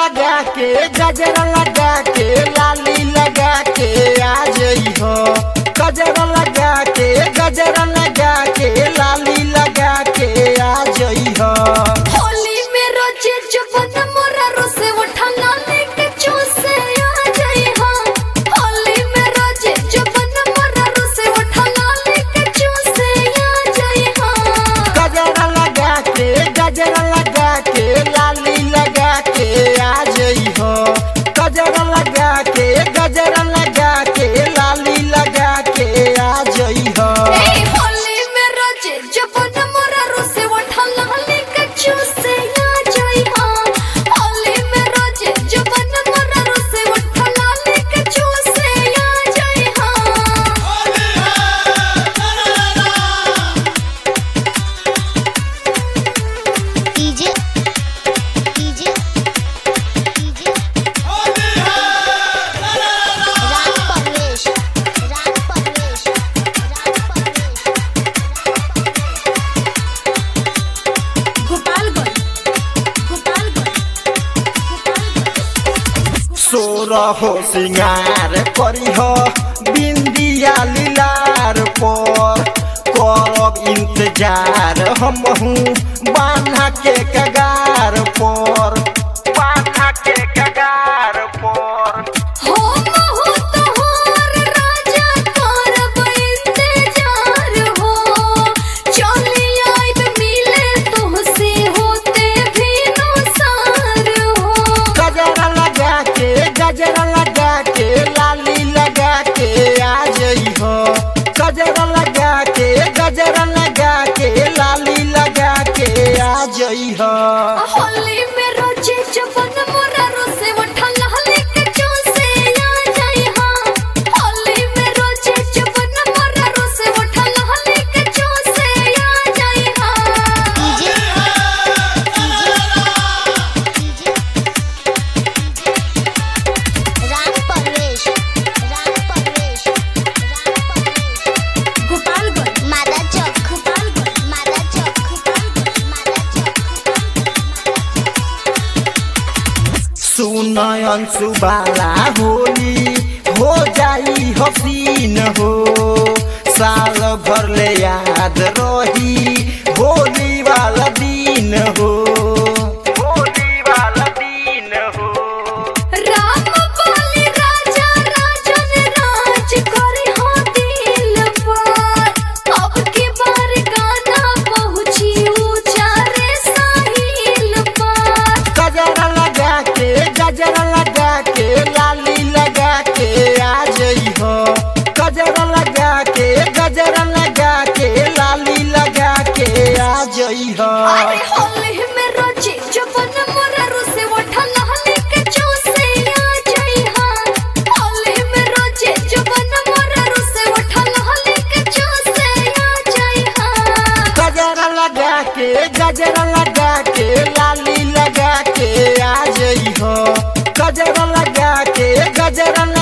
लगा के गजरा लगा के लाली लगा के आ जई हो गजरा लगा के गजरा लगा के लाली लगा के आ जई हो होली में रोजे जबन मोरा रोसे उठाना लेके चूसे आ जाई हां होली में रोजे जबन मोरा रोसे उठाना लेके चूसे आ जाई हां गजरा लगा के गजरा लगा के लाली लगा के आ जई हो गजरा लगा के गजरा लगा के लाली लगा के आ जई हो ए होली में रोजे जबन मोरा रोसे उठाना लेके चूसे आ जाई हां होली में रोजे जबन मोरा रोसे उठाना लेके चूसे आ जाई हां डीजे डीजे डीजे राग परवेश राग परवेश राग परवेश गोपालगंज गोपालगंज गोपालगंज सोरहो सिंगार करी हो बिंदिया लीलार पर करब इंतजार हमहू बान्हा के कगार पर बान्हा के कगार पर हो महु तोहर राजा करब इंतजार हो चली आइब मिले तुहसे होते भी नुसार हो गजरा लगा के गजरा लगा के लाली लगा के आ जई हो गजरा लगा के गजरा लगा के लाली लगा के आ जई हो होली में रोजे जबन मोरा रोसे उठला लेके चूसे आ जाई हां होली में रोजे जबन मोरा रोसे उठला लेके चूसे आ जाई हां डीजे डीजे राग परवेश राग परवेश राग परवेश गोपालगंज मादा चौक गोपालगंज मादा चौक मादा चौक सुन अंशु बाला होली हो जाई हसीन हो साल भर ले याद रही होली वाला दिन हो होली वाला दिन हो राम पाली राजा राजन राज करे हो दिल पर अब की बार गाना पहुंची ऊंचा रे साहिल पर गजरा लगा के गजरा लगा के लाली लगा के आ जई हो गजरा लगा के गजरा लगा के लाली लगा के आ जई हो अरे होली में रोजे जबन मोरा रोसे उठला लेके चूसे आ जाई हां होली में रोजे जबन मोरा रोसे उठला लेके चूसे आ जाई हां गजरा लगा के गजरा लगा के लाली लगा के आ जई हो गजरा लगा के गजरा